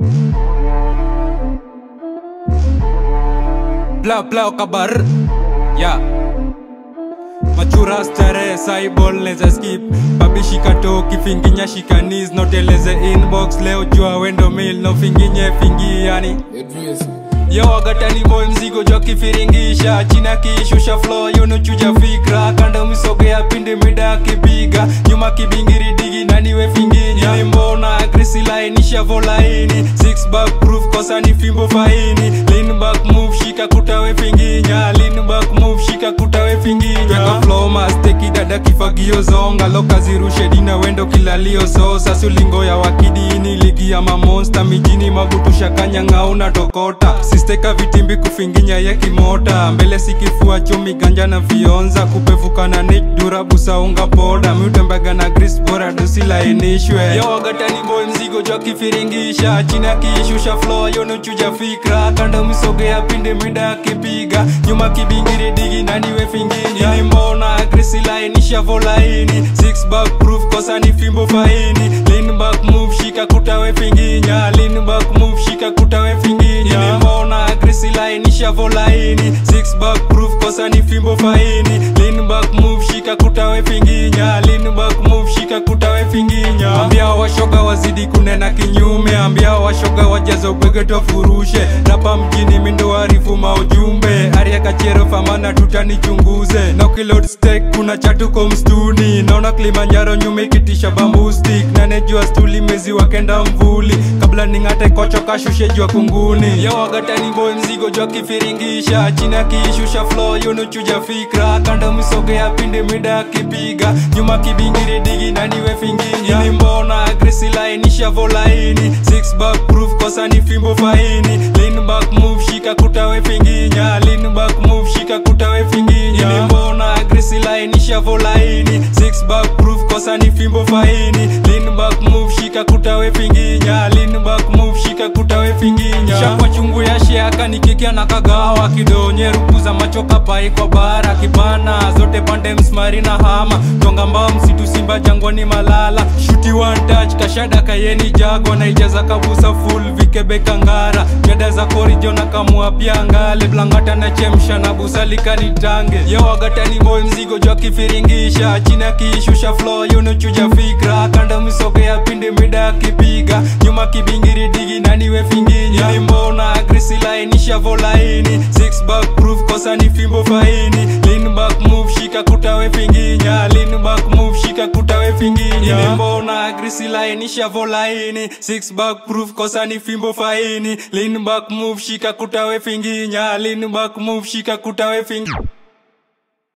Bla bla kabar Ya Machura stare saibol neza skip Babi shika to kifinginya shika knees Noteleze inbox leo jua wendo mail No finginye fingi yani Yo wagatani boy mzigo jwa kifiringisha China kiishusha flow yunuchuja fikra Kando misogea pindi mida kipiga Nyuma kibingiri digi nani we finginya Mbona grisi lainisha volaini Six back proof kosa ni fimbo faini Lean back move shika kuta we finginya Lean back move shika kuta we finginya Weka flow masteki dada kifagio zonga Loka zirushe dina wendo kilalio so Sasulingo ya wakidini ligi ya mamonsta Mijini magutusha kanyanga una tokota Sisteka vitimbi kufinginya ya kimota Mbele sikifua chumi ganja na vionza Kupevuka na nick dura busa unga poda Miutembaga na gris bora dosi lainishwe Yo wagatani boy mzigo jwa kifiringisha China kiishusha flow yonuchuja fikra Kando misogea pinde mida kipiga Nyuma kibingiri digi nani we finginya Ini mbona grisi lainisha volaini Six back proof kosa ni fimbo faini Lean back move shika kuta we finginya Lean back move shika kuta we finginya Ini mbona grisi lainisha volaini Six back proof kosa ni fimbo faini Lean back move shika kuta we finginya Lean back move shika kuta we finginya Ambia washoga wazidi kunena kinyume Ambia washoga wajazo bwege tofurushe Rapa mjini mindo warifu maujumbe Aria kachero famana tutanichunguze Na ukilod steak kuna chatuko mstuni Naona Kilimanjaro nyume ikitisha bamboo stick Nane jua stuli mezi wakenda mvuli Kabla ning'ate kocho kashushe jua kunguni Yo wagatani boy mzigo jua kifiringisha China kiishusha flow yunuchuja fikra Kando misogea pinde mida kipiga Nyuma kibingiri digi nani we finginya Ini mbona grisi lainisha volaini Six back proof kosa ni fimbo faini Lean back move shika kuta we finginya Lean back move shika kuta we finginya Ini mbona grisi lainisha volaini Six back proof kosa ni fimbo faini Lean back move shika kuta we finginya Lean back move shika kuta we finginya Shakwa chungu ya shiaka nikikia na kagawa Kidonye ruku za machoka pai kwa bara Kibana zote pande msmari na hama Tonga mbao msitu simba jangwani malala Shuti one touch kashada kayeni jago Na ijaza kabusa full vikebe kangara Jada za korijo na kamua pia ngale Blangata na chemsha na busalika nitange Yo wagatani boy mzigo jwa kifiringisha China kiishusha flow yunuchuja fikra Kanda misogea pinde mida kipiga Nyuma kibingiri digi nani we finginya Ini mbona grisi lainisha volaini Six back proof kosa ni fimbo faini Lean back move shika kuta we finginya Lean back move shika kuta we finginya Ini mbona grisi lainisha volaini Six back proof kosa ni fimbo faini Lean back move shika kuta we finginya Lean back move shika kuta we finginya